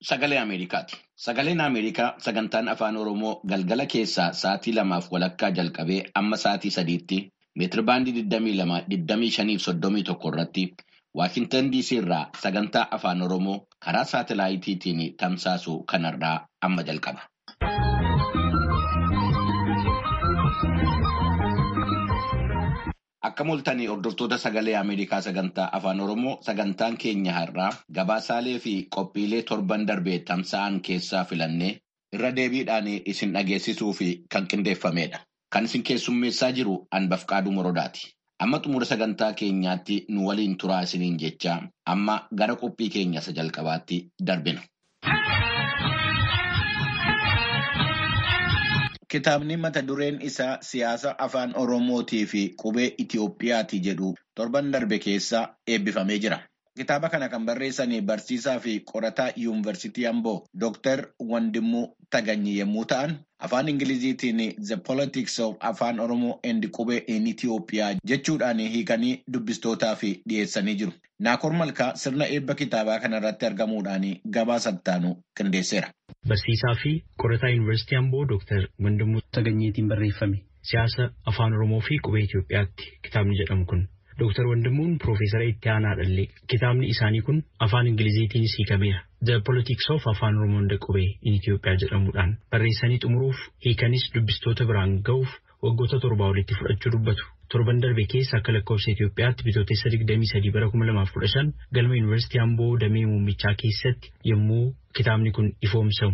Sagalee Ameerikaati. Sagaleen Ameerikaa sagantaan afaan Oromoo galgala keessaa sa'aatii lamaaf walakkaa jalqabee amma sa'aatii sadiitti meetirabaandii 22-25-31 irratti Waashintan DC irraa sagantaa afaan Oromoo karaa saatalaayitiitiin tamsaasu kanarraa amma jalqaba. Akka mul'atanii hordoftoota sagalee Ameerikaa sagantaa afaan Oromoo sagantaan keenya har'aa gabaasaalee fi qophiilee torban darbee tamsa'an keessaa filannee irra deebiidhaan isin dhageessisuu fi kan qindeeffamedha. Kan isin keessummeessaa jiru Anbafqaaduu Morodaati. Amma xumura sagantaa keenyaatti nu waliin turaa isiniin jechaa amma gara qophii keenya isa jalqabaatti darbina. Kitaabni mata dureen isaa siyaasa afaan Oromootii fi qubee Itiyoophiyaati jedhu torban darbe keessa eebbifamee jira. Kitaaba kana kan barreessan barsiisaa fi qorataa yuunivarsiitii Amboo Dr. Wandimuu Taganyi yommuu ta'an, afaan Ingiliziitiin The Politics of Afaan Oromoo and Qubee in Itiyoophiyaa jechuudhaan hiikanii dubbistootaaf dhiyeessanii jiru. Naakoor Malkaa sirna eebba kitaabaa kanarratti argamuudhaan gabaasa ittaanu qindeesseera. Barsiisaa fi qorataa yuunivarsiitii Amboo Dr. Wandimuu Taganyiitiin barreeffame siyaasa afaan Oromoo fi qubee Itiyoophiyaatti kitaabni jedhamu kun. Dooktar Wandimuun Piroofeesara itti aanaa dhallee kitaabni isaanii kun afaan Ingiliziitiinis hiikameera. The Politics of Afaan Oromoo and Qubee in Itiyoophiyaa jedhamuudhaan barreessanii xumuruuf hiikanis dubbistoota biraan ga'uuf waggoota torbaa olitti fudhachuu dubbatu. Torban darbe keessa akka lakkoofsa Itiyoophiyaatti bitootessa 23 bara 2015 galma Yuunivarsiitii Amboo Damee Muummichaa keessatti yommuu kitaabni kun ifoomsamu.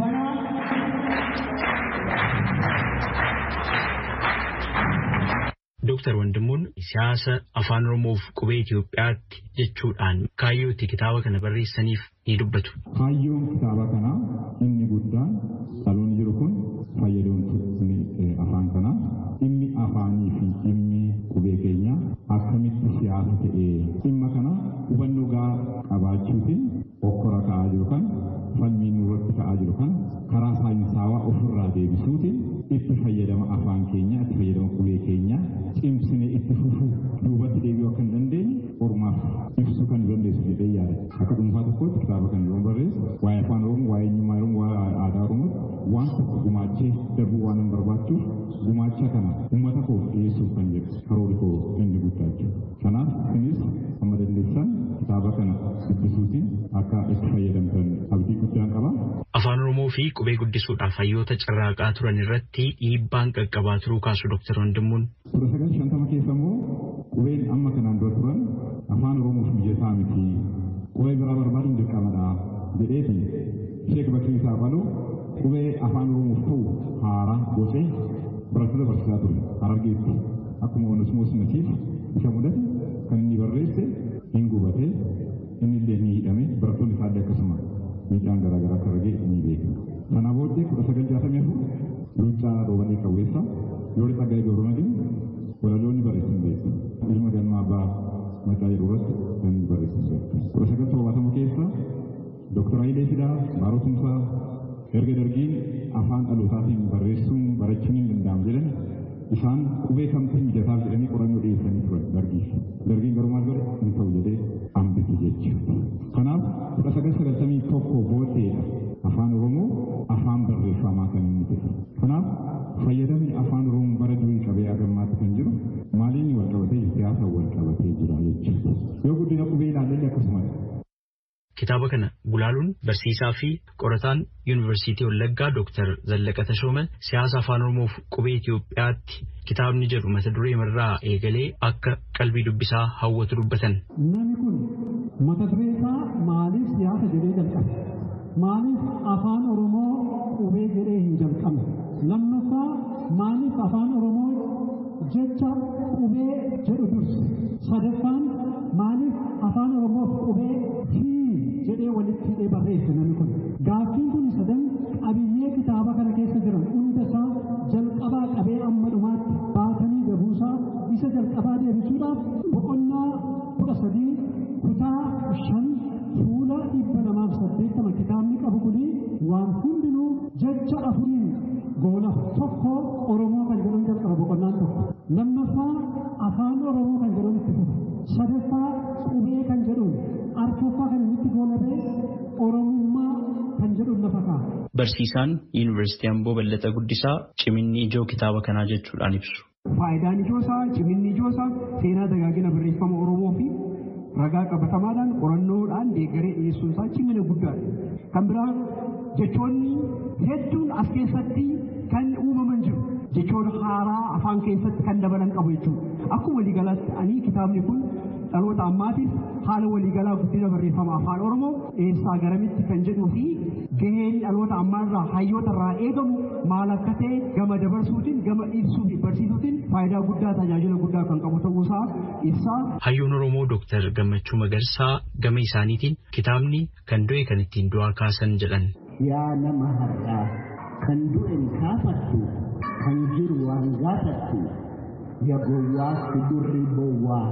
Dooktar Wandimuun siyaasa afaan Oromoof qubee Itiyoophiyaatti jechuudhaan kaayyootti kitaaba kana barreessaniif ni dubbatu. Kaayyoon kitaaba kanaa inni guddaan dhaloonni jiru kun fayyadamtoonni afaan kanaa dhimmi afaanii fi dhimmi qubee keenya akkamitti siyaasa ta'ee dhimma kana hubannoo gahaa qabaachuutiin okkora ka'aa jiru kan falmiin irratti ka'aa jiru kan karaa saayinsaawaa ofirraa deebisuutiin itti fayyadama afaan keenya itti fayyadama qubee keenya cimsine itti fufuu duubatti deebi'uu akka hin dandeenye ormaaf ibsuu kan dandeessu jedhee yaada. Akka dhuunfaa tokkotti kitaaba kan yeroo barreessu waa'ee afaan oromoo waa'ee eenyummaa oromoo waa'ee aadaa oromoo waan tokko gumaachee darbuu waan hin barbaachuuf gumaacha kana uummata koof dhiyeessuuf kan jedhu karoora koo inni guddaa jechuudha. Kanaaf isinis amma dandeessan kitaaba kana dubbisuutiin akka itti fayyadamtan abdii guddaan qaba. Afaan Oromoo fi qubee guddisuudhaaf hayyoota carraaqaa turan irratti dhiibbaan qaqqabaa turuu kaasu Dooktar Wandimuun. Kudha sagal shantama keessa immoo qubeen amma kanaan dura turan afaan Oromoof mijataa miti. Qubee biraa barbaaduun dirqamadha jedheeti Sheek Bakrii isaa qaluu qubee afaan Oromoof ta'u haaraa gocee barattoota barsiisaa ture Harargeetti. Akkuma Onesmoos Nasiif isa mudate kan inni barreesse hin gubate inni illee ni hidhame barattoonni isaa illee akkasuma miidhaan garaagaraa akka argee ni beekna. Kana booddee kudha sagal jaatamii afur Luuccaa Roobalee Qawweessa yoo Tsaggaayee Gabramadiin walaloonni barreessan beektu. Ilma galma abbaa maqaa jedhu irratti kan barreessan beektu. Kudha sagal torbaatama keessa Dooktar Hayilee Fidaa Baarotumsaa erga dargiin afaan dhalootaatiin barreessuun barachuun hin danda'amu jedhan isaan qubee kamtu mijataaf jedhanii qorannoo dhiyeessanii turan dargiif. Dargiin garuu maal godhe hin ta'u jedhee hambise jechuudha. Kanaaf kudha sagal sagaltamii tokko booddeedha afaan Oromoo afaan barreeffamaa kan inni ta'e. Kanaaf fayyadamni afaan Oromoo bara durii qabee agammaatti kan jiru maaliin wal qabatee siyaasa wal qabatee jira jechuudha. Yoo guddina qubee ilaalle akkasumas. Kitaaba kana gulaaluun barsiisaa fi qorataan yuunivarsiitii Wallaggaa Dooktar Zallaqa Tashooma siyaasa afaan Oromoof qubee Itiyoophiyaatti kitaabni jedhu mata duree irraa eegalee akka qalbii dubbisaa hawwatu dubbatan. Namni kun mata duree isaa maaliif siyaasa jedhee jalqabe? Maaliif afaan Oromoo qubee jedhee hin jalqabne? Lammaffaa maaliif afaan Oromoo jecha qubee jedhu durse? Sadaffaan maaliif afaan Oromoof qubee fi jedhee walitti hidhee barreesse namni kun. Gaaffiin kun sadan qabiyyee kitaaba kana keessa jiran hunda isaa jalqabaa qabee amma dhumaatti baatanii gabuusaa isa jalqabaa deebisuudhaaf boqonnaa kudha sadii kutaa shan fuula dhibba lamaaf saddeettama kitaabni qabu kuni waan hundinuu jecha afuriin goola tokko Oromoo kan jedhan jalqaba boqonnaan tokko. Lammaffaa afaan Oromoo kan jedhan itti fufu. Sadaffaa qubee kan jedhuun arfaffaa kan inni itti goolabee Oromummaa kan jedhu lafa kaa'a. Barsiisaan Yuunivarsiitii Amboo Ballataa Guddisaa ciminni ijoo kitaaba kanaa jechuudhaan ibsu. Faayidaan ijoosaa, ciminni ijoosaa seenaa dagaagina barreeffama Oromoo fi ragaa qabatamaadhaan qorannoodhaan deeggaree dhiyeessuun isaa cimina guddaadha. Kan biraa jechoonni hedduun as keessatti kan uumaman jiru. Jechoon haaraa afaan keessatti kan dabalan qabu jechuudha. Akkuma waliigalaatti ani kitaabni kun dhaloota ammaatiif haala waliigalaa guddina barreeffama afaan Oromoo eessaa garamitti kan jedhuu fi gaheen dhaloota ammaarraa hayyoota irraa eegamu maal akka ta'e gama dabarsuutiin gama ibsuu fi barsiisuutiin faayidaa guddaa tajaajila guddaa kan qabu ta'uusaa ibsaa. Hayyoon Oromoo Dooktar Gammachuu Magarsaa gama isaaniitiin kitaabni kan du'e kan ittiin du'aa kaasan jedhan. Yaa nama har'aa kan du'e kaafattu kan jiru waan gaafattu ya gowwaa si durri bowwaa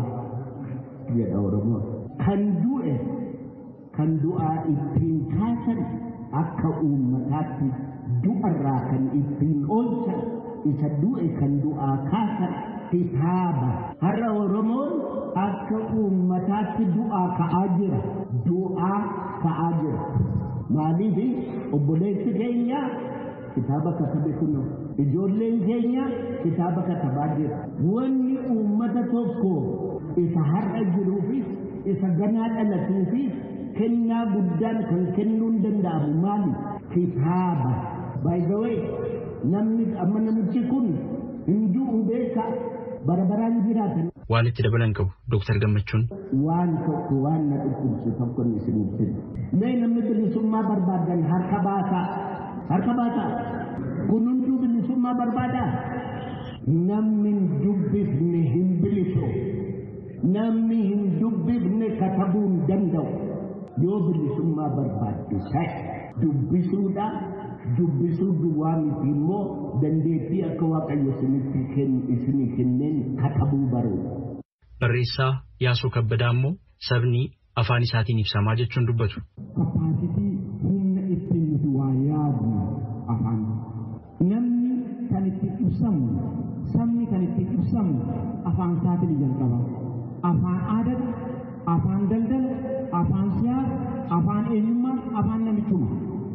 jedha Oromoon. Kan du'e kan du'aa ittiin kaasan akka uummataatti du'arraa kan ittiin oolchan isa du'e kan du'aa kaasan kitaaba. Har'a Oromoon akka uummataatti du'aa ka'aa jira. Du'aa ka'aa jira. Maaliif obboleessi keenya kitaaba katabe kunuun ijoolleen keenya kitaaba katabaa jira. Wanni uummata tokko isa har'a jiruufis isa ganaa dhalatuufis kennaa guddaan kan kennuun danda'amu maali? Kitaaba. By the way, namni amma namichi kun hin du'u beeka barabaraan jiraatan. Waan itti dabalan qabu Dooktar Gammachuun. Waan tokko waan na dhukkubsu tokko ni isin ibsin. Mee namni bilisummaa barbaadan harka baasaa. Harka baasaa. Kunuuntuu bilisummaa barbaadaa. Namni hin dubbifne hin bilisu. Namni hin dubbifne katabuu hin danda'u. Yoo bilisummaa barbaaddu ta'e dubbisuudha. Dubbisuu duwwaa miti immoo dandeettii akka waaqayyo isinii kenneen katabuu baruu. Barreessaa Yaasoo Kabbadaa immoo sabni afaan isaatiin ibsamaa jechuun dubbatu. Kapaasitii humna ittiin nuti waa yaadnu afaan. Namni kan ittiin ibsamu sabni kan ittiin ibsamu afaan isaatiin jalqaba. Afaan aadaa, afaan daldala, afaan siyaasa, afaan eenyummaa, afaan namichummaa.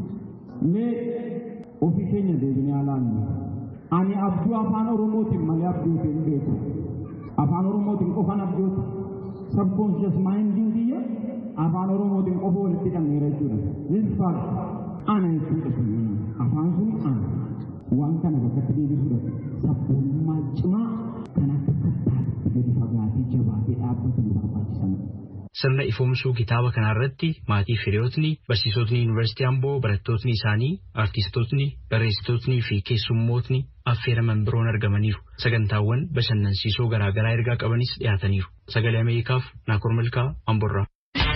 Mee ofii keenya deebinee ilaallu. Ani abjuu afaan Oromootiin malee abjuuti hin beeku. Afaan Oromootiin qofan abjuuti. Subconscious minding kiyya afaan Oromootiin qofa walitti hidhameera jechuudha. This fact ana jechuudha sun afaan sun ana. Waan kana bakkatti deebisuudha. Sabboonummaa cimaa kan akka kattaatti gadi fagaatee jabaatee dhaabbatu nu barbaachisan. Sirna ifoomsuu kitaaba kanarratti maatii firiyootni, barsiisotni yuunivarsiitii Amboo, barattootni isaanii, artistootni, barreessitootni fi keessummootni affeeraman biroon argamaniiru. Sagantaawwan bashannansiisoo garaagaraa ergaa qabanis dhiyaataniiru. Sagalee Ameerikaaf Naakoor Milkaa Amborraa.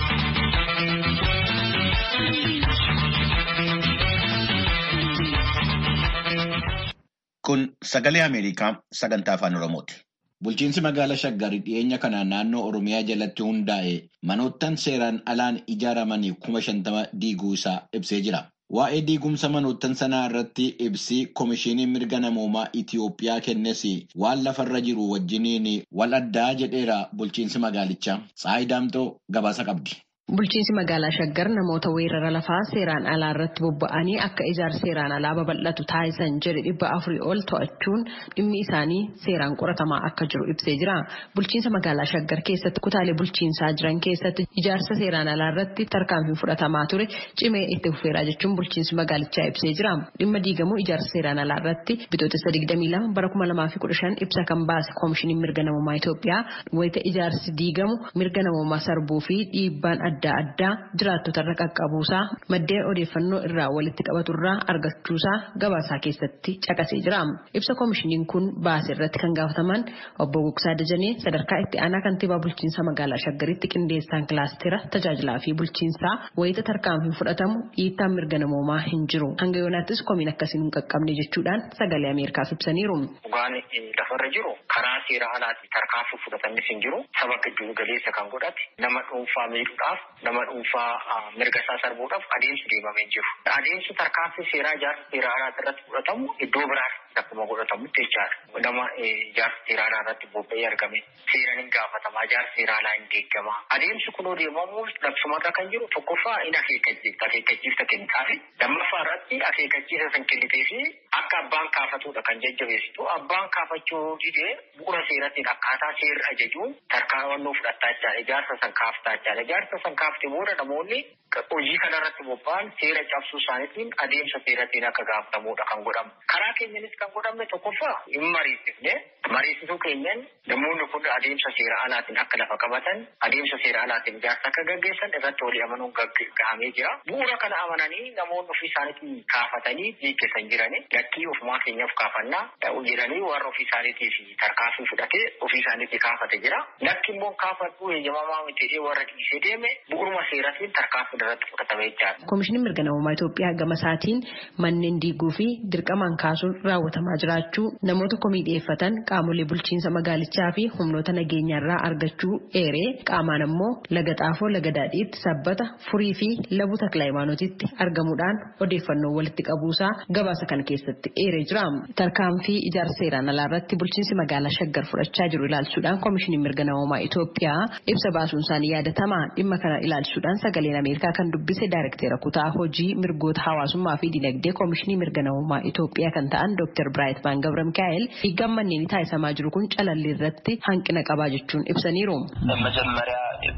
Kun sagalee Ameerikaa sagantaa afaan Oromooti. Bulchiinsi magaalaa Shaggarii dhiyeenya kanaan naannoo Oromiyaa jalatti hundaa'e manoottan seeraan alaan ijaaramanii kuma shantama diiguu isaa ibsee jira. Waa'ee diigumsa manoottan sanaa irratti ibsi Komishinii Mirga Namoomaa Itiyoophiyaa kennes waan lafarra jiru wajjiniin wal addaa jedheera bulchiinsi magaalichaa. Tsaayi Daamtoo gabaasa qabdi. Bulchiinsi magaalaa Shaggar namoota weerara lafaa seeraan alaa irratti bobba'anii akka ijaarsa seeraan alaa babal'atu taasisan jedhe dhibba afurii ol to'achuun dhimmi isaanii seeraan qoratamaa akka jiru ibsee jira. Bulchiinsa magaalaa Shaggar keessatti kutaalee bulchiinsaa jiran keessatti ijaarsa seeraan alaa irratti tarkaanfiin fudhatamaa ture cimee itti fufeeraa jechuun bulchiinsi magaalichaa ibsee jira. Dhimma diigamuu ijaarsa seeraan alaa irratti bitootessa 22 bara 2015 ibsa kan baase koomishiniin mirga namummaa Itoophiyaa wayita ijaarsi diigamu mirga namummaa sarbuu fi dhiibbaan adda adda addaa jiraattota irra qaqqabuusaa maddeen odeeffannoo irraa walitti qabaturraa argachuusaa gabaasaa keessatti caqasee jira. Ibsa koomishiniin kun baase irratti kan gaafataman obbo Gugsaa Dajanee sadarkaa itti aanaa kantiibaa bulchiinsa magaalaa Shaggaritti qindeessaan kilaastera tajaajilaa fi bulchiinsaa wayita tarkaanfiin fudhatamu dhiittaan mirga namoomaa hin jiru. Hanga yoonaattis komiin akkasiin hin qaqqabne jechuudhaan sagalee Ameerikaaf ibsaniiru. Dhugaan lafarra jiru karaa seera alaatti tarkaanfii fudhatanis hin jiru. Saba giddu galeessa kan godhate nama dhuunfaa miidhuudhaaf nama dhuunfaa mirga isaa sarbuudhaaf adeemsi deemamee jiru. Adeemsi tarkaanfii seeraa ijaarsa seeraa alaatti irratti fudhatamu iddoo biraatti akkuma godhatamutti jechaadha. Nama ijaarsa seeraa alaa irratti bobba'ee argame seeraan hin gaafatamaa ijaarsa seeraa alaa hin deeggamaa. Adeemsi kun deemamu labsumarra kan jiru tokkoffaa hin akeekkachiifta akeekkachiifta kennitaafi lammaffaa irratti akeekkachiisa san kennitee fi akka abbaan kaafatudha kan jajjabeessitu abbaan kaafachuu didee bu'uura seerattiin akkaataa seerri ajajuun tarkaanfii fudhattaa jechaadha ijaarsa san kaaftaa jechaadha ijaarsa san kaafte booda namoonni hojii kanarratti bobba'an seera cabsuu isaaniitiin adeemsa seerattiin akka gaafatamudha kan godhamu. Karaa keenyanis kan godhamne tokkoffaa hin mariisifne mariisisuu keenyan namoonni kun adeemsa seera alaatiin akka lafa qabatan adeemsa seera alaatiin ijaarsa akka gaggeessan irratti walii amanuun gahamee jira. Bu'uura kana amananii namoonni ofii isaaniitiin kaafatanii gaggeessan jirani lakkii ofumaa keenyaaf kaafannaa jedhanii warra ofii isaaniitiif tarkaanfii fudhatee ofii isaaniitii kaafate jira. Lakki immoo kaafadhuu eeyyamamaa miti warra dhiisee deeme bu'uuruma seeratiin tarkaanfii irratti fudhatame jechaadha. Koomishiniin mirga namummaa Itoophiyaa gama isaatiin manneen diiguu fi dirqamaan kaasuun raawwatamaa jiraachuu namoota komii dhiyeeffatan qaamolee bulchiinsa magaalichaa fi humnoota nageenyaarraa argachuu eeree qaamaan ammoo laga xaafoo laga daadhiitti sabbata furii fi labu takla hayimaanotitti argamuudhaan odeeffannoo walitti qabuusaa gabaasa kana keessatti eeree jira. Tarkaanfii ijaarsa seeraan alaa irratti bulchiinsi magaalaa Shaggar fudhachaa jiru ilaalchuudhaan koomishiniin mirga namummaa Itoophiyaa ibsa baasuun isaanii yaadatama. Dhimma kana ilaalchuudhaan sagaleen Ameerikaa kan dubbise daayirektera kutaa hojii mirgoota hawaasummaa fi dinagdee koomishinii mirga namummaa Itoophiyaa kan ta'an Dr. Biraayit Maan Gabra Mikaa'el hiigaan manneen taasisamaa jiru kun calalli irratti hanqina qabaa jechuun ibsaniiru. መጀመሪያ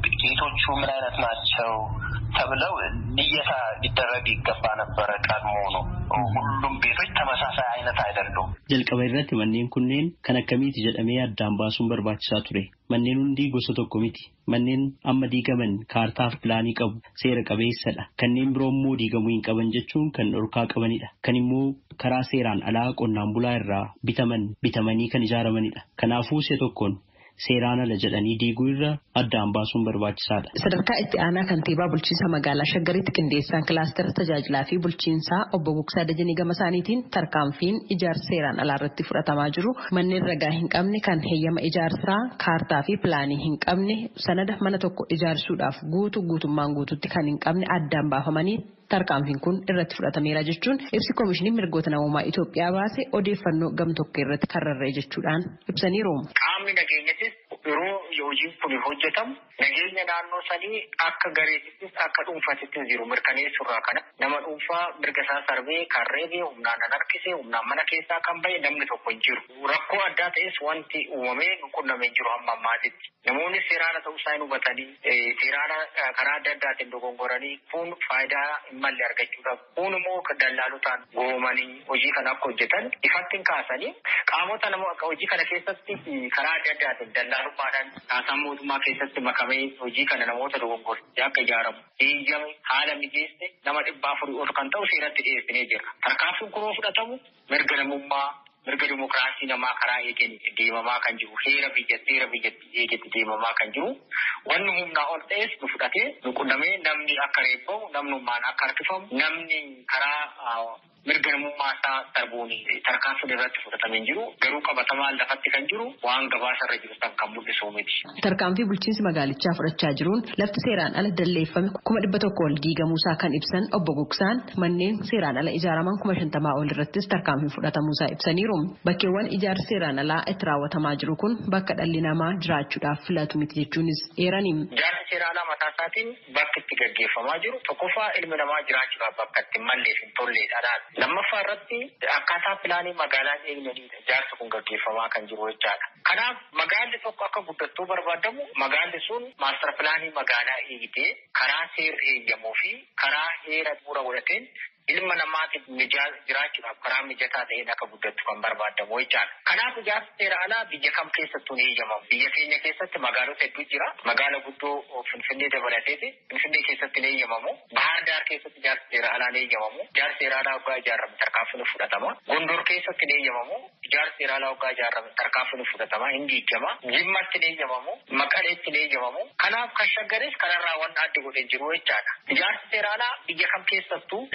ቤቶቹ ምን አይነት ናቸው ተብለው ልየታ ሊደረግ ይገባ ነበረ። ቀድሞ ነው ሁሉም ቤቶች ተመሳሳይ አይነት አይደሉም። jalqaba irratti manneen kunneen kan akkamiiti jedhamee addaan baasuun barbaachisaa ture. Manneen hundi gosa tokko miti. Manneen amma diigaman kaartaaf pilaanii qabu seera qabeessadha. Kanneen biroo immoo diigamuu hin qaban jechuun kan dhorkaa qabanidha. Kan immoo karaa seeraan alaa qonnaan bulaa irraa bitaman bitamanii kan ijaaramanidha. Kanaafuu isa tokkoon seeraan ala jedhanii diiguu irra addaan baasuun barbaachisaadha. Sadarkaa itti aanaa kantiibaa bulchiinsa magaalaa Shaggaritti qindeessaan kilaastera tajaajilaa fi bulchiinsaa obbo Gugsaa Dajanii gama isaaniitiin tarkaanfiin ijaarsa seeraan alaa irratti fudhatamaa jiru manneen ragaa hin qabne kan heeyyama ijaarsaa kaartaa fi pilaanii hin qabne sanada mana tokko ijaarsuudhaaf guutu guutummaan guututti kan hin qabne addaan baafamanii tarkaanfiin kun irratti fudhatameera jechuun ibsi koomishiniin mirgoota namummaa Itoophiyaa baase odeeffannoo gam tokko irratti karrarree jechuudhaan ibsaniiru. Qaamni nageenyattis yeroo hojiin kun hojjetamu nageenya naannoo sanii akka gareetittis akka dhuunfatittis jiru mirkaneessurraa kana nama dhuunfaa mirga isaa sarbee kan reebee humnaan nan harkisee humnaan mana keessaa kan bahe namni tokko hin jiru. Rakkoo addaa ta'es wanti uumamee qunnamee hin jiru hamma ammaatitti. Namoonni seeraana ta'uu isaa hin hubatanii seeraana karaa adda addaatiin dogongoranii kun faayidaa hin malle argachuudhaaf kun immoo dallaalotaan goomanii hojii kana akka hojjetan ifattiin kaasanii qaamota nama hojii kana keessatti karaa adda addaatiin dallaalummaadhaan taasaan mootummaa keessatti makamee hojii kana namoota dogongorsee akka ijaaramu eeyyame haala mijeesse nama dhibbaa afurii ol kan ta'u seeratti dhiyeessinee jira. Tarkaanfiin kun fudhatamu mirga namummaa mirga dimokiraasii namaa karaa eegeen deemamaa kan jiru heera biyyatti heera biyyatti eegetti deemamaa kan jiru wanni humnaa ol ta'es nu fudhatee nu qunnamee namni akka reebbamu namnummaan akka harkifamu namni karaa mirga namummaa isaa darbuun tarkaanfiin irratti fudhatamee jiru garuu qabatamaan lafatti kan jiru waan gabaasarra jiru san kan mul'isu miti. Tarkaanfii bulchiinsi magaalichaa fudhachaa jiruun lafti seeraan ala dalleeffame kuma dhibba tokko ol diigamuusaa kan ibsan obbo Gogsaan manneen seeraan ala ijaaraman kuma shantamaa ol irrattis tarkaanfii fudhatamuusaa ibsaniiru. Bakkeewwan ijaarsi seeraan alaa itti raawwatamaa jiru kun bakka dhalli namaa jiraachuudhaaf filatu miti jechuunis eerani. Ijaarsi seeraan alaa mataa isaatiin bakki itti gaggeeffamaa jiru tokkoffaa ilmi namaa jiraachuudhaaf bakka itti malleef hin tolleedha. Lammaffaa irratti akkaataa pilaanii magaalaa eegnaniidha. Ijaarsi kun gaggeeffamaa kan jiru jechaadha. Kanaaf magaalli tokko akka guddattuu barbaadamu magaalli sun maastar pilaanii magaalaa eegitee karaa seerri eeyyamuu fi karaa heera bu'uura godhateen ilma namaatiif jiraachuudhaaf karaa mijataa ta'een akka guddattu kan barbaadamu jechaadha. Kanaaf ijaarsi seera alaa biyya kam keessattuu ni eeyyamamu. Biyya keenya keessatti magaalota hedduu jira. Magaala guddoo Finfinnee dabalateeti. Finfinnee keessatti ni eeyyamamu. Bahar Daar keessatti ijaarsi seera alaa ni eeyyamamu. Ijaarsi seera alaa waggaa ijaarame tarkaanfii fudhatama. Gondor keessatti ni eeyyamamu. Ijaarsi seera alaa waggaa ijaarame tarkaanfii fudhatama. Hin diigama. Jimmatti ni eeyyamamu. Maqaleetti ni eeyyamamu. Kanaaf kan shaggares kanarraa waan adda godhee jiru jechaadha. Ijaarsi seera alaa biyya kam keessattuu seeran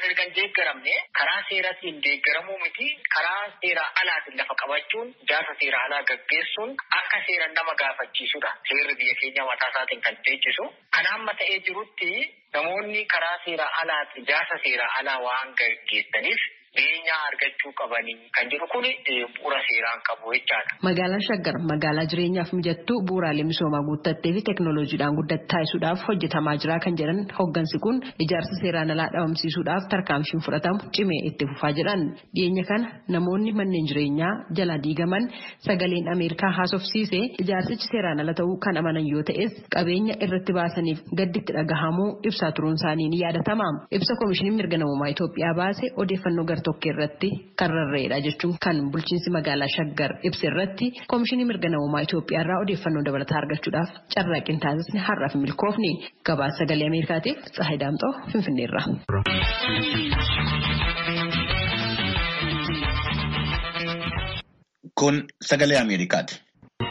erga hin deeggaramne karaa seeraatiin deeggaramuu miti karaa seeraa alaatiin lafa qabachuun jaarsa seeraa alaa gaggeessuun akka seeran nama gaafachiisudha. Seerri biyya keenya mataa isaatiin kan teechisu. Kan amma ta'ee jirutti namoonni karaa seeraa alaatti jaarsa seeraa alaa waan gaggeessaniif beenyaa argachuu qabanii kan jedhu kun bu'uura seeraan qabu jechaadha. Magaalaan Shaggar magaalaa jireenyaaf mijattuu bu'uuraalee misoomaa guuttattee fi teekinooloojiidhaan guddatte taasisuudhaaf hojjetamaa jira kan jedhan hoggansi kun ijaarsa seeraan alaa dhabamsiisuudhaaf tarkaanfiin fudhatamu cimee itti fufaa jedhan. Dhiyeenya kana namoonni manneen jireenyaa jala diigaman sagaleen Ameerikaa haasofsiise ijaarsichi seeraan ala ta'uu kan amanan yoo ta'es qabeenya irratti baasaniif gadditti dhagahamuu ibsaa turuun isaanii ni yaadatama. Ibsa Koomishiniin Mirga Namummaa Itoophiyaa baase odeeffannoo gar-tokkee irratti kan rarra'edha jechuun kan bulchiinsi magaalaa Shaggar ibsa irratti Koomishinii Mirga Namummaa Itoophiyaa irraa odeeffannoo dabalataa argachuudhaaf carraaqqii taasisne har'aaf milkoofni. Gabaasa sagalee Ameerikaatiif Tsahayi Daamxoo Finfinneerra. Kun sagalee Ameerikaati.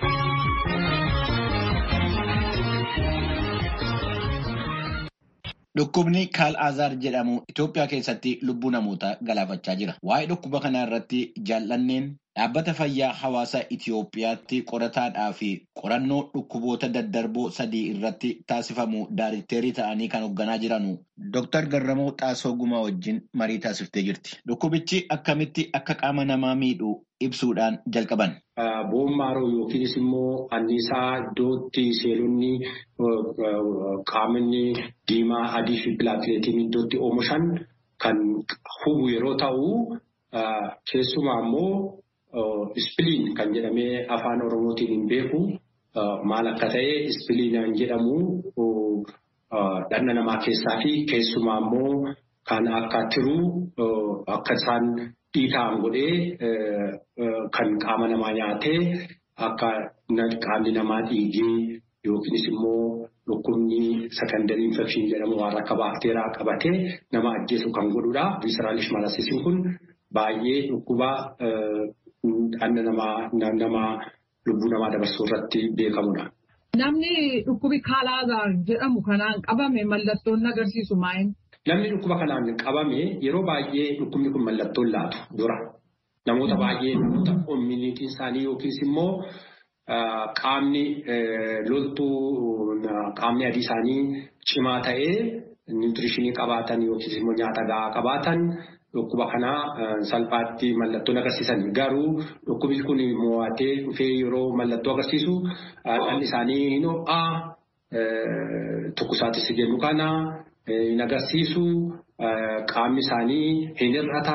Dhukkubni kaal azaar jedhamu Itoophiyaa keessatti lubbuu namootaa galaafachaa jira. Waa'ee dhukkuba kanaa irratti jaallanneen dhaabbata fayyaa hawaasa Itoophiyaatti qorataadhaa fi qorannoo dhukkuboota daddarboo sadii irratti taasifamu daariikteerii ta'anii kan hoogganaa jiranu Dr. Garramuu Xaasoo Gumaa wajjin marii taasiftee jirti. Dhukkubichi akkamitti akka qaama namaa miidhu ibsuudhaan jalqaban. Boommaaroo yookiinis immoo anniisaa iddootti seelonni qaamni diimaa adii fi pilaakileetiin iddootti oomishan kan hubu yeroo ta'u keessumaa immoo ispiliin kan jedhamee afaan oromootiin hin beeku maal akka ta'e ispiliin jedhamu dhanna namaa keessaa fi keessumaa immoo kan akka tiruu akka isaan dhiitaan godhee kan qaama namaa nyaatee akka qaamni namaa dhiigee yookiinis immoo dhukkubni sekandarii infekshin jedhamu waan akka baakteeraa qabatee nama ajjeesu kan godhudha. Viseraalish malasisiin kun baay'ee dhukkuba dhanna namaa nama lubbuu namaa dabarsuu irratti beekamudha. Namni dhukkubi kaalaazaar jedhamu kanaan qabame mallattoon agarsiisu maa'in? Namni dhukkuba kanaan qabame yeroo baay'ee dhukkubni kun mallattoon laatu dura. Namoota baay'ee namoota immuniitiin isaanii yookiis immoo qaamni loltuu qaamni adii isaanii cimaa ta'ee niwutirishinii qabaatan yookiis immoo nyaata gahaa qabaatan dhukkuba kanaa salphaatti mallattoon agarsiisan. Garuu dhukkubni kun mo'atee dhufee yeroo mallattoo agarsiisu dhalli isaanii hin ho'aa tokkosaatis jennu kana. hin agarsiisu qaamni isaanii hin hir'ata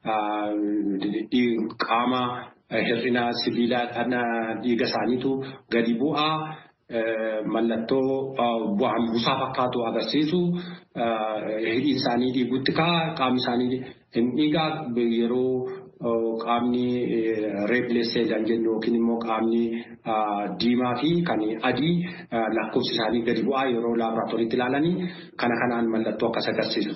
qaama hir'ina sibiilaa dhiiga isaaniitu gadi bu'a mallattoo bu'aan buusaa fakkaatu agarsiisu hidhiin isaanii dhiigutti ka'a qaamni isaanii hin dhiigaa yeroo qaamni reebileessee kan jennu yookiin immoo qaamni diimaa fi kan adii lakkoofsi isaanii gadi bu'aa yeroo laaboraatooriitti ilaalanii kana kanaan mallattoo akkas agarsiisu.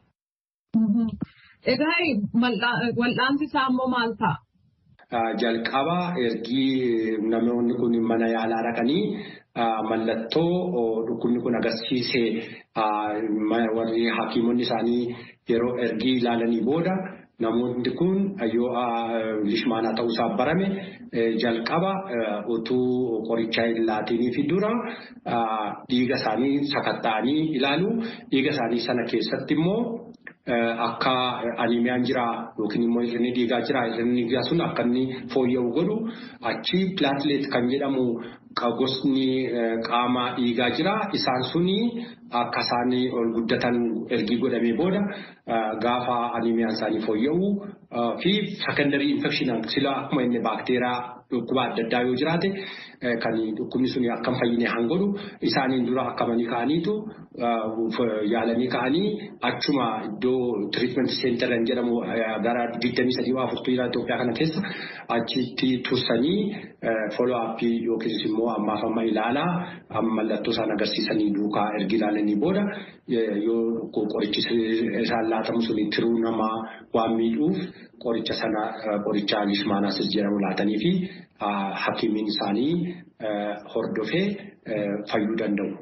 Egaa wal'aansi isaa immoo maal ta'a? Jalqaba ergii namoonni kun mana yaalaa dhaqanii mallattoo dhukkubni kun agarsiisee warri hakiimonni isaanii yeroo ergii ilaalanii booda. Namoonni kun yoo lishmaanaa ta'uusaa barame jalqaba utuu qorichaa hin laatiniif dura dhiiga isaanii sakatta'anii ilaalu. Dhiiga isaanii sana keessatti immoo akka animiyaan jira yookiin immoo hir'inni dhiigaa jira. Hir'inni dhiigaa sun akka inni fooyya'u godhu achi pilaatileet kan jedhamu gosni qaama dhiigaa jira. Isaan suni akka isaan ol guddatan ergii godhamee booda gaafa animiyaan isaanii fooyya'u fi sekandarii infekshinaan sila akkuma inni baakteeraa dhukkuba adda addaa yoo jiraate kan dhukkubni sun akka hin fayyine han godhu isaaniin dura akkamanii ka'aniitu yaalanii ka'anii achuma iddoo tiriitment seenteran jedhamu gara 23 waa furtuu jira Itoophiyaa kana keessa achitti tursanii follow up yookiis immoo ammaaf amma ilaalaa mallattoo isaan agarsiisanii duukaa ergi ilaalanii booda yoo qorichi isaan laatamu sun tiruu namaa waan miidhuuf qoricha sana qoricha lishmaanaasis jedhamu laatanii fi hakiimiin isaanii hordofee fayyuu danda'u.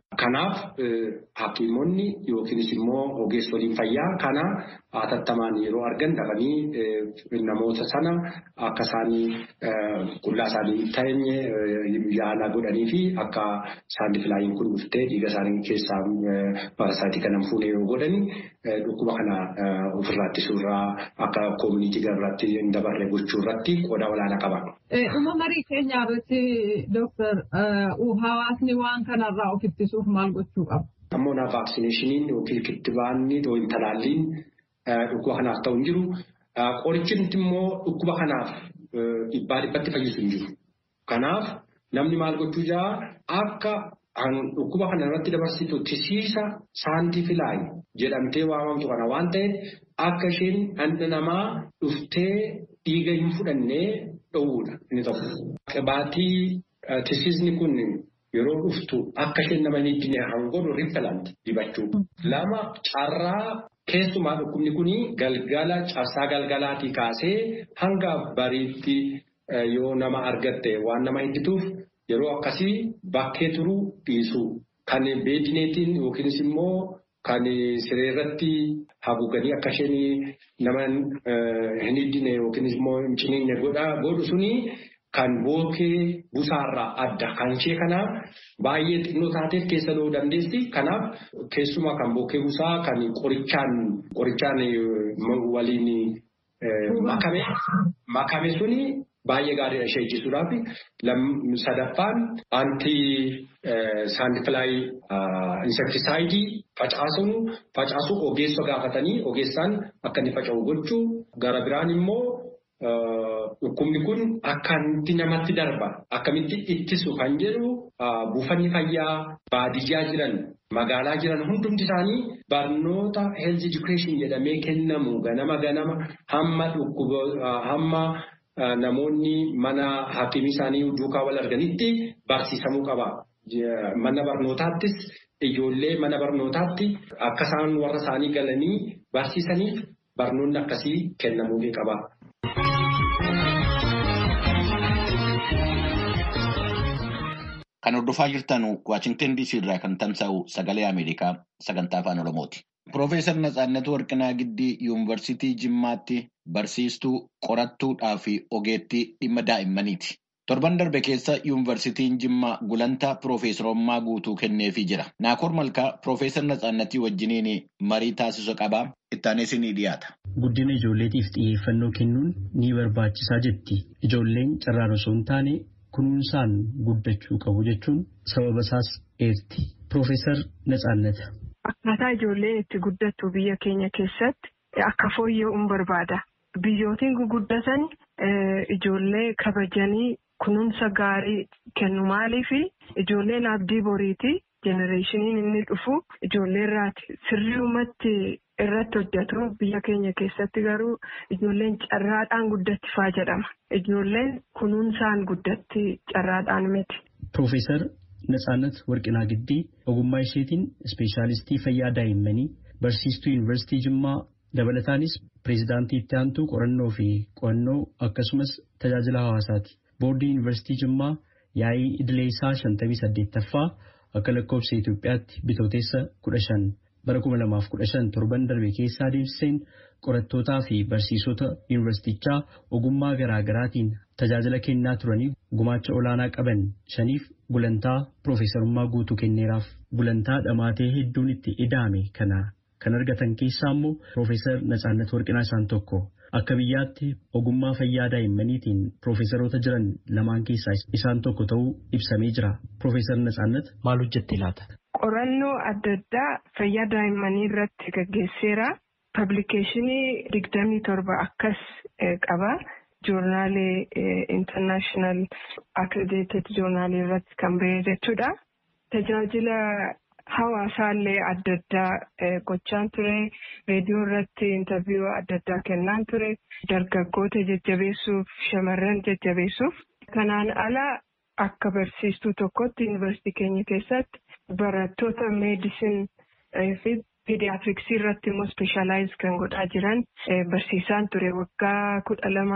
Kanaaf hakiimonni yookiinis immoo ogeessoliin fayyaa kana hatattamaan yeroo argan dhaqanii namoota sana akka isaanii qullaa isaanii hin teenye yaala godhanii fi akka saandifilaayiin kun dhuftee dhiiga isaanii keessaa parasaayitii kana fuunee yoo godhani dhukkuba kana ofirraa ittisuurraa akka koomunitii gararratti hin dabarre gochuu irratti qooda olaanaa qaba. Dhuma marii keenyaa irratti dooktar hawaasni waan kanarraa of ittisuuf maal gochuu qaba? Ammoo naa vaaksineeshiniin yookiin kittibaanni yookiin talaalliin dhukkuba kanaaf ta'u hin jiru. Qorichi immoo dhukkuba kanaaf dhibbaa dhibbatti fayyisu hin jiru. Kanaaf namni maal gochuu jaa akka dhukkuba kana irratti dabarsitu tisiisa saantifilaayi jedhamtee waamamtu kana waan ta'eef akka isheen dhalli namaa dhuftee dhiiga hin fudhannee dhowwuudha inni tokko. Qibaatii tisiisni kun yeroo dhuftu akka isheen nama hin hidhine hangoodhu riifalanti dibachuu. Lama carraa keessumaa dhukkubni kun galgala cabsaa galgalaatii kaasee hanga bariitti yoo nama argatte waan nama hiddituuf yeroo akkasii bakkee turuu dhiisuu. Kan beedineetiin yookiinis immoo kan sireerratti haguuganii akka isheen nama hin hidhine yookiinis immoo hin ciniinne godhu suni kan bookee busaarraa adda. Kan ishee kanaaf baay'ee xinnoo taateef keessa lo'uu dandeessi. Kanaaf keessumaa kan bookee busaa kan qorichaan qorichaan waliin makame makame suni baay'ee gaariidha ishee ijjisuudhaaf. Sadaffaan antii saandifilaayii insektisaayidii facaasuun facaasuu ogeessa gaafatanii ogeessaan akka inni faca'u gochuu gara biraan immoo dhukkubni kun akkamitti namatti darba akkamitti ittisu kan jedhu buufanni fayyaa baadiyyaa jiran magaalaa jiran hundumti isaanii barnoota health education jedhamee kennamu ganama ganama hamma dhukkuba hamma. Namoonni mana hakiimii isaanii duukaa wal arganitti barsiisamuu qaba. Mana barnootaattis ijoollee mana barnootaatti akka isaan warra isaanii galanii barsiisaniif barnoonni akkasii kennamuufii qaba. Kan hordofaa jirtan Waashingtan DC irraa kan tamsa'u sagalee Ameerikaa sagantaa afaan Oromooti. Piroofeesar Natsaannat Warqinaa Giddii Yuunivarsiitii Jimmaatti barsiistuu qorattuudhaa fi ogeettii dhimma daa'immaniiti. Torban darbe keessa Yuunivarsiitiin Jimmaa gulantaa piroofeesarummaa guutuu kenneefii jira. Naakoor Malkaa Piroofeesar Natsaannatii wajjiniin marii taasisu qabaa. Ittaanis ni dhiyaata. Guddina ijoolleetiif xiyyeeffannoo kennuun ni barbaachisaa jetti. Ijoolleen carraan osoo hin taane kunuunsaan guddachuu qabu jechuun sababa isaas eerti. Piroofeesar Natsaannat. Akkaataa ijoolleen itti guddattu biyya keenya keessatti akka fooyya'uun barbaada. Biyyootiin guguddatan ijoollee kabajanii kunuunsa gaarii kennu maaliif ijoolleen abdii boriiti jenereeshiniin inni dhufu ijoollee irraati sirriumatti irratti hojjetu biyya keenya keessatti garuu ijoolleen carraadhaan guddatti faa jedhama. Ijoolleen kunuunsaan guddatti carraadhaan miti. Piroofeesar Natsaannat Warqinaa Giddii ogummaa isheetiin ispeeshaalistii fayyaa daa'immanii barsiistuu yuunivarsiitii Jimmaa dabalataanis pireezidaantii itti aantuu qorannoo fi qo'annoo akkasumas tajaajila hawaasaati. Boordii yuunivarsiitii Jimmaa yaa'ii idilee isaa shantamii saddeettaffaa akka lakkoofsa Itoophiyaatti bitooteessa kudha shan bara kuma lamaaf kudha shan torban darbe keessa adeemsiseen qorattootaa fi barsiisota yuunivarsiitichaa ogummaa garaa garaatiin tajaajila kennaa turanii gumaacha olaanaa qaban shaniif gulantaa piroofeesarummaa guutuu kenneeraaf gulantaa dhamaatee hedduun itti ida'ame kana kan argatan keessaa immoo piroofeesar Natsaannat Warqinaa isaan tokko. Akka biyyaatti ogummaa fayyaa daa'immaniitiin piroofeesaroota jiran lamaan keessaa isaan tokko ta'uu ibsamee jira. Piroofeesar Natsaannat maal hojjette laata? Qorannoo adda addaa fayyaa daa'immanii irratti gaggeesseera. Pablikeeshinii digdamii torba akkas qaba. Joornaalee intarnaashinaal akkrediteed joornaalii irratti kan bahee jechuudha. Tajaajila hawaasaallee adda addaa gochaan ture. Reediyoo irratti intarviiyuu adda addaa kennaan ture. Dargaggoota jajjabeessuuf shamarran jajjabeessuuf. Kanaan ala akka barsiistuu tokkotti yuunivarsiitii keenya keessatti barattoota meedisin fi pidiyaatiriksii irratti immoo ispeeshaalaayiz kan godhaa jiran barsiisaan ture waggaa kudha lamaan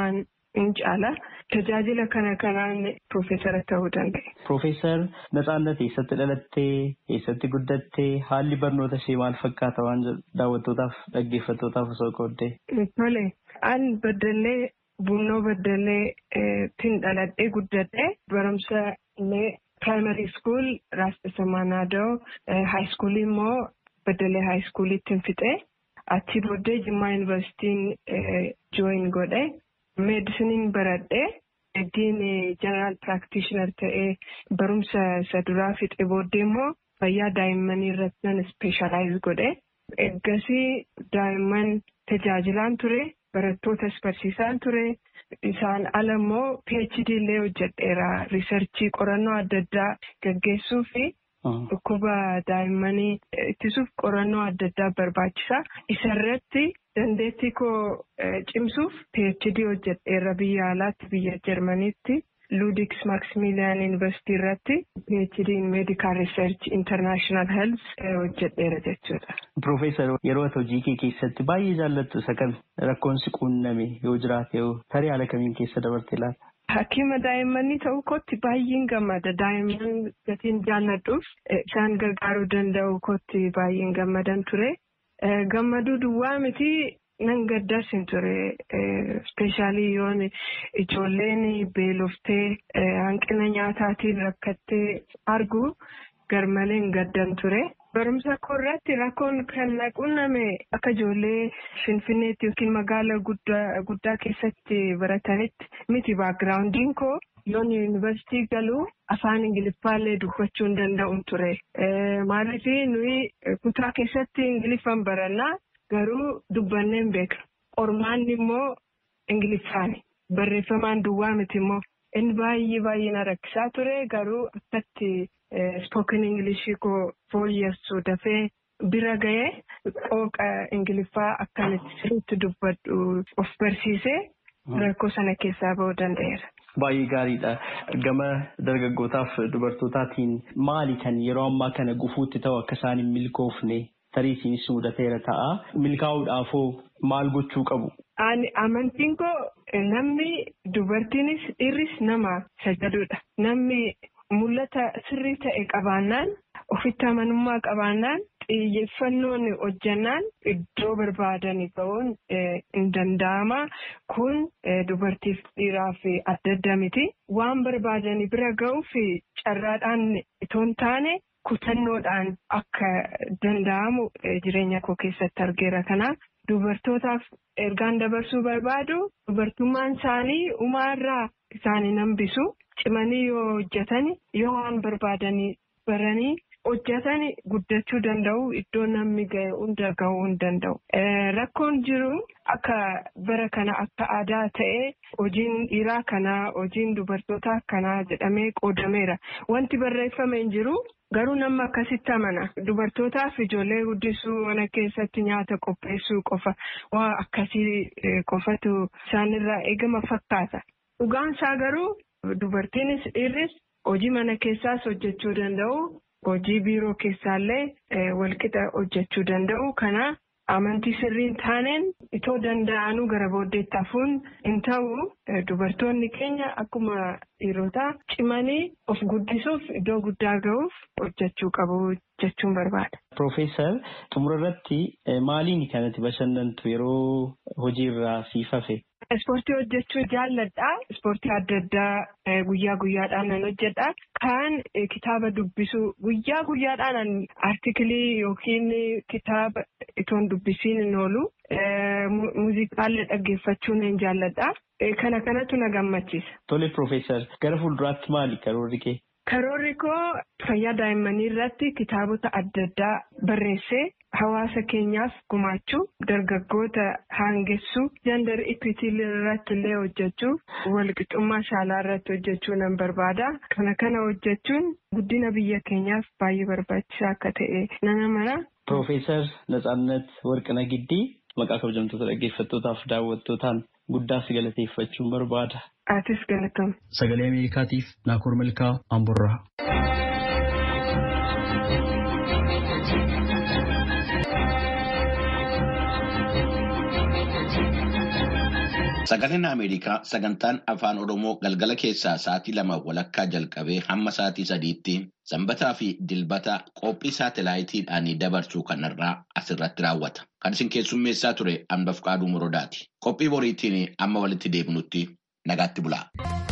hin caala. Tajaajila kana kanaan Piroofeesara ta'uu danda'e. Piroofeesar Natsaannat eessatti dhalattee, eessatti guddattee, haalli barnoota ishee maal fakkaata waan daawwattootaaf dhaggeeffattootaaf osoo qooddee? Tole, an baddallee bunnoo baddallee tin dhaladhee guddadhee barumsa illee primary school Raastisa Maanaadoo high school immoo baddallee high schoolitti fixee achi booddee Jimmaa Yuunivarsiitiin join godhe meedisiniin baradhee Eegdiin jeneraal piraaktishinar ta'ee barumsa isa duraa fixe booddee immoo fayyaa daa'immanii irratti nan ispeeshaalaayiz godhe. Eeggasii daa'imman tajaajilaan ture, barattootas barsiisaan ture. Isaan ala immoo PhD illee hojjedheera. Riisarchii qorannoo adda addaa gaggeessuu fi dhukkuba daa'immanii ittisuuf qorannoo adda addaa barbaachisa. Isarratti dandeettii koo cimsuuf PhD hojjedheera biyya alaatti biyya Jarmaniitti. Ludiks Maximilian University irratti PhD in Medical Research International Health hojjedheera jechuudha. Piroofeesar yeroo ati hojii kee keessatti baay'ee jaallattu isa kam rakkoon si quunname yoo jiraate yoo tarii haala kamiin keessa dabarte laata? Hakiima daa'immanii ta'uu kootti baay'een gammada. Daa'imman gatiin jaalladhuuf isaan gargaaruu danda'u kootti baay'een gammadan ture. Gammaduu duwwaa miti nan gaddas hin ture. Ispeeshaalii yoon ijoolleen beeloftee hanqina nyaataatiin rakkattee argu garmaleen gaddan ture. Barumsa koo irratti rakkoon kan na qunname akka ijoollee Finfinneetti yookiin magaala guddaa keessatti baratanitti miti baakgiraawundiin koo yoon yuunivarsiitii galuu afaan ingiliffaallee dubbachuu hin danda'u ture. Maaliif nuyi kutaa keessatti ingiliffaan barannaa garuu dubbannee hin beeknu. Qormaanni immoo ingiliffaani. Barreeffamaan duwwaa miti immoo inni baay'ee baay'ee na rakkisaa ture garuu akkatti spoken ingilishii koo fooyyessu dafee bira ga'ee qooqa ingiliffaa akkamitti sirriitti dubbadhu of barsiisee rakkoo sana keessaa ba'uu danda'eera. Baay'ee gaariidha. Gama dargaggootaaf dubartootaatiin maali kan yeroo ammaa kana gufuutti ta'u akka isaan hin milkoofne tarii isinis mudateera ta'a. Milkaa'uudhaafoo maal gochuu qabu? Amantiin koo namni dubartiinis dhiirris nama sajaduudha. Namni mul'ata sirrii ta'e qabaannaan ofitti amanummaa qabaannaan xiyyeeffannoon hojjannaan iddoo barbaadanii ga'uun hin danda'ama. Kun dubartiif dhiiraaf adda adda miti. Waan barbaadanii bira ga'uuf carraadhaan itoo hin taane kutannoodhaan akka danda'amu jireenya koo keessatti argeera. Kanaaf dubartootaaf ergaan dabarsuu barbaadu dubartummaan isaanii umaarraa isaanii hambisu. Cimanii yoo hojjetan yoo waan barbaadanii baranii hojjetan guddachuu danda'u iddoo namni ga'e hunda ga'uu hin danda'u. Rakkoon jiru akka bara kana akka aadaa ta'ee hojiin dhiiraa kanaa hojiin dubartootaa kanaa jedhamee qoodameera. Wanti barreeffame hin jiru garuu nama akkasitti amana. Dubartootaaf ijoollee guddisuu mana keessatti nyaata qopheessuu qofa waa akkasii qofatu isaanirraa eegama fakkaata. Dhugaan isaa garuu. Dubartiinis dhiirris hojii mana keessaas hojjechuu danda'u. Hojii biiroo keessaallee walqixa hojjechuu danda'u. Kana amantii sirriin taaneen itoo danda'anuu gara booddeetti hafuun hin ta'u. Dubartoonni keenya akkuma dhiirotaa cimanii of guddisuuf iddoo guddaa ga'uuf hojjechuu qabu jechuun barbaada. Piroofeesar xumura irratti maaliin kanatti bashannantu yeroo hojiirraa siif hafe? Ispoortii hojjechuu jaalladha. Ispoortii adda addaa guyyaa guyyaadhaan nan hojjedha. Kaan kitaaba dubbisuu guyyaa guyyaadhaan artikilii yookiin kitaaba itoon dubbisiin hin oolu. Muuziqaallee dhaggeeffachuu nan jaalladha. Kana kanatu na gammachiisa. Tole Piroofeesar gara fuulduraatti maali karoorri kee? Karoorri koo fayyaa daa'immanii irratti kitaabota adda addaa barreessee hawaasa keenyaaf gumaachuu dargaggoota haangessuu jandar ikwiti irratti illee hojjechuu walqixxummaa saalaa irratti hojjechuu nan barbaada. Kana kana hojjechuun guddina biyya keenyaaf baay'ee barbaachisaa akka ta'e nan amana. Piroofeesar Natsaannat Warqina Giddii maqaa kabajamtoota dhaggeeffattootaaf daawwattootaan guddaa si galateeffachuun barbaada. Atis galatama. Sagalee Ameerikaatiif Naakoor Milkaa Amborraa. Sagaleen Ameerikaa sagantaan afaan Oromoo galgala keessaa sa'aatii lama walakkaa jalqabee hamma sa'aatii sadiitti sanbataa fi dilbata qophii saatalaayitiidhaan dabarsuu kanarraa asirratti raawwata. Kan isin keessummeessaa ture Anbaf Qaaduu Morodaati. Qophii boriitiin amma walitti deebinutti nagaatti bulaa.